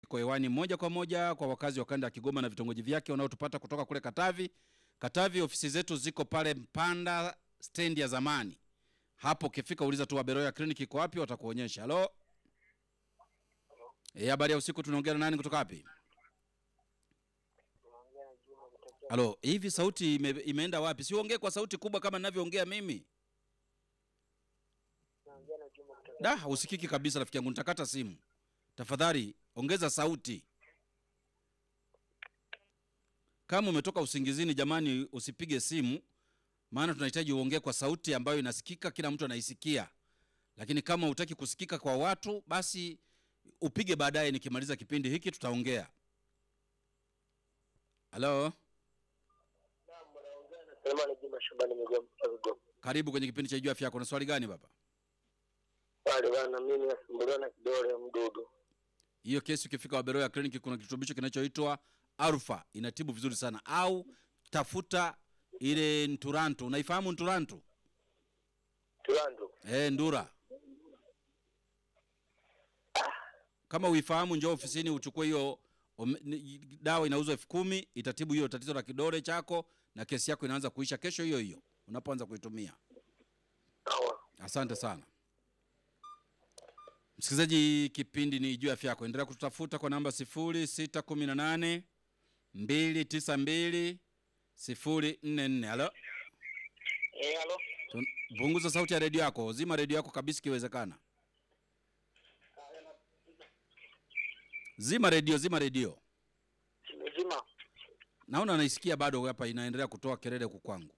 iko hewani moja kwa moja kwa wakazi wa kanda ya Kigoma na vitongoji vyake wanaotupata kutoka kule Katavi. Katavi, ofisi zetu ziko pale Mpanda stendi ya zamani. Hapo ukifika uliza tu Waberoya kliniki iko wapi, watakuonyesha. Halo, eh, habari ya usiku. Tunaongea na nani kutoka wapi? Halo, hivi sauti ime, imeenda wapi? Siongee kwa sauti kubwa kama ninavyoongea mimi. Da, usikiki kabisa rafiki yangu, nitakata simu. Tafadhali ongeza sauti. Kama umetoka usingizini, jamani, usipige simu, maana tunahitaji uongee kwa sauti ambayo inasikika, kila mtu anaisikia. Lakini kama hutaki kusikika kwa watu, basi upige baadaye, nikimaliza kipindi hiki tutaongea. Halo, Selemani Juma Shabani Migoma Kigoma. karibu kwenye kipindi cha Jua Afya Yako. Na swali gani baba? Pale bana mimi nasumbuliwa na kidole mdudu. Hiyo kesi ukifika Waberoya kliniki, kuna kirutubisho kinachoitwa Alfa, inatibu vizuri sana. Au tafuta ile Nturantu. Unaifahamu Nturantu? Tulando. Eh, Ndura. Kama uifahamu, njoo ofisini uchukue hiyo ome- ni- dawa, inauzwa elfu kumi itatibu hiyo tatizo la kidole chako, na kesi yako inaanza kuisha kesho hiyo hiyo unapoanza kuitumia. Sawa. Asante sana msikilizaji, kipindi ni juu ya afya yako. Endelea kututafuta kwa namba 0618 292 044. Halo, Eh, halo. Tun- punguza sauti ya redio yako, zima redio yako kabisa ikiwezekana. Zima redio, zima redio. Nimezima. Naona naisikia bado hapa inaendelea kutoa kelele huku kwangu.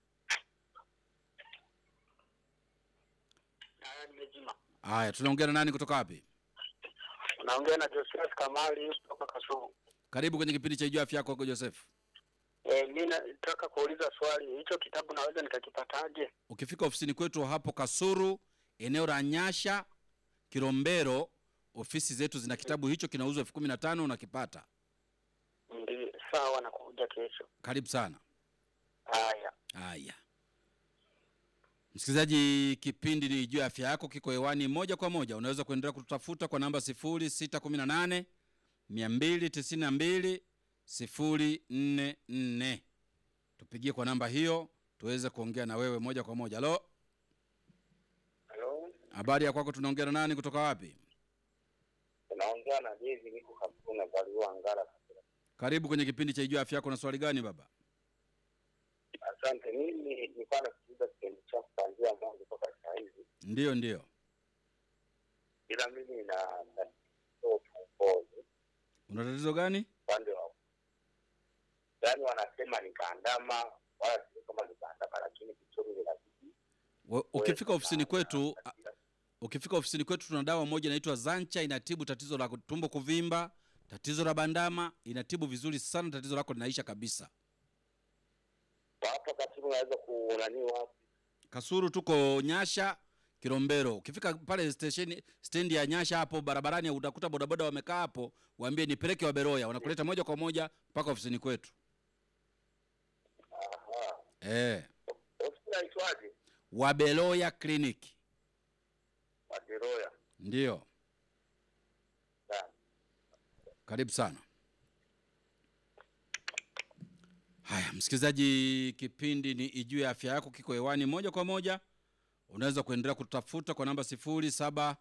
Haya nimezima. Haya, tunaongea na nani kutoka wapi? Naongea na Joseph Kamali kutoka Kasulu. Karibu kwenye kipindi cha juu ya afya yako huko Joseph. Eh, mimi nataka kuuliza swali. Hicho kitabu naweza nikakipataje? Ukifika ofisini kwetu hapo Kasuru, eneo la Nyasha, Kilombero, ofisi zetu zina kitabu hicho, kinauzwa elfu kumi na tano unakipata. Ndio, sawa nakuja kesho. Karibu sana. Haya. Haya, msikilizaji, kipindi ni juu ya afya yako, kiko hewani moja kwa moja. Unaweza kuendelea kututafuta kwa namba 0618 292 044. Tupigie kwa namba hiyo tuweze kuongea na wewe moja kwa moja. Halo, Halo. habari ya kwako? Tunaongea na nani kutoka wapi? Naongea na Jezi niko Kasulu na Baliwa Ngara. Karibu kwenye kipindi cha juu ya afya yako. Na swali gani baba? Asante. Mimi nilikuwa nasikiliza kipindi chako kuanzia mwanzo mpaka saa hizi. Ndiyo, ndiyo. Ila mimi na na tumbozi Una tatizo gani? upande wa yaani wanasema ni kaandama wala sio kama ni kaandama lakini kichuri ni lazima We- Ukifika ofisini kwetu a- ukifika ofisini kwetu tuna dawa moja inaitwa Zancha, inatibu tatizo la tumbo kuvimba, tatizo la bandama, inatibu vizuri sana, tatizo lako linaisha kabisa. hapo katibu naweza kunani wapi Kasuru tuko Nyasha, Kilombero. Ukifika pale stesheni stendi ya Nyasha hapo barabarani, utakuta bodaboda wamekaa hapo, waambie nipeleke Waberoya, wanakuleta moja kwa moja mpaka ofisini kwetu. aha Eh, ofisi naitwaje Waberoya Clinic Waderoya ndio. Sawa. Karibu sana. Haya, msikilizaji, kipindi ni Ijue ya Afya Yako kiko hewani moja kwa moja. Unaweza kuendelea kutafuta kwa namba 0756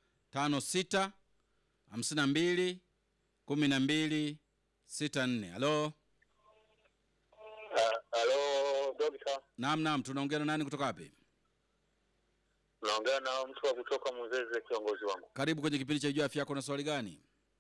52 12 64. Halo, Ah, halo dokta naam, naam, tunaongea na nani kutoka wapi? naongea na mtu wa kutoka Muzeze kiongozi wangu Karibu kwenye kipindi cha Ijue ya Afya Yako. Na swali gani?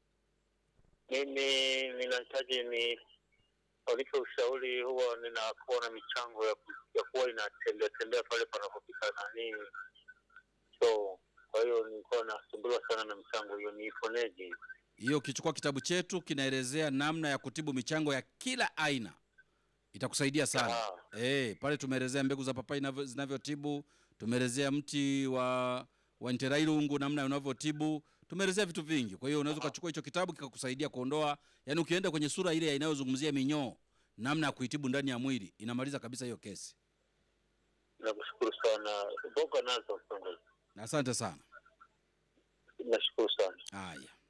mimi ninahitaji ni walipo ushauri huwa ninakuwa na michango ya, ku- ya kuwa inatembea tembea pale panapopika nani so kwa hiyo nilikuwa nasumbuliwa sana na michango hiyo niiponeje Hiyo ukichukua kitabu chetu kinaelezea namna ya kutibu michango ya kila aina, itakusaidia sana. Ah. Eh, pale tumeelezea mbegu za papai inavyo- zinavyotibu, tumeelezea mti wa wa nterailungu namna unavyotibu, tumeelezea vitu vingi. Kwa hiyo unaweza ukachukua hicho kitabu kikakusaidia kuondoa, yani ukienda kwenye sura ile inayozungumzia minyoo, namna ya kuitibu ndani ya mwili, inamaliza kabisa hiyo kesi. nakushukuru sana mboga nazo Asante sana. nashukuru sana Haya.